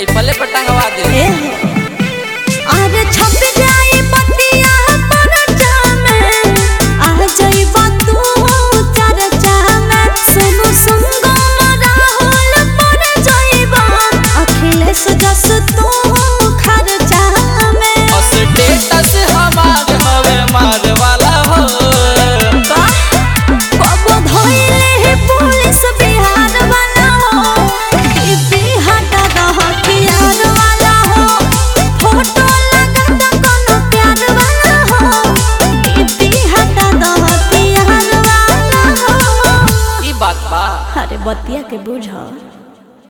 राइफले पे टंगवा दे ए अरे छप जाई बतिया परचा में आ जाइबा तू चर्चा में सुनु सुंगो राहुल पर जाइबा अखिलेश जस तू खर्चा में और स्टेटस हमार हवे मार वाला हो कबो धोइले है पुलिस बिहार वाला हो ई बिहार का हथियार वाला हो फोटो लगता कोनो प्यार वाला हो ई बिहार का हथियार वाला हो ई बात बा अरे बतिया के बुझ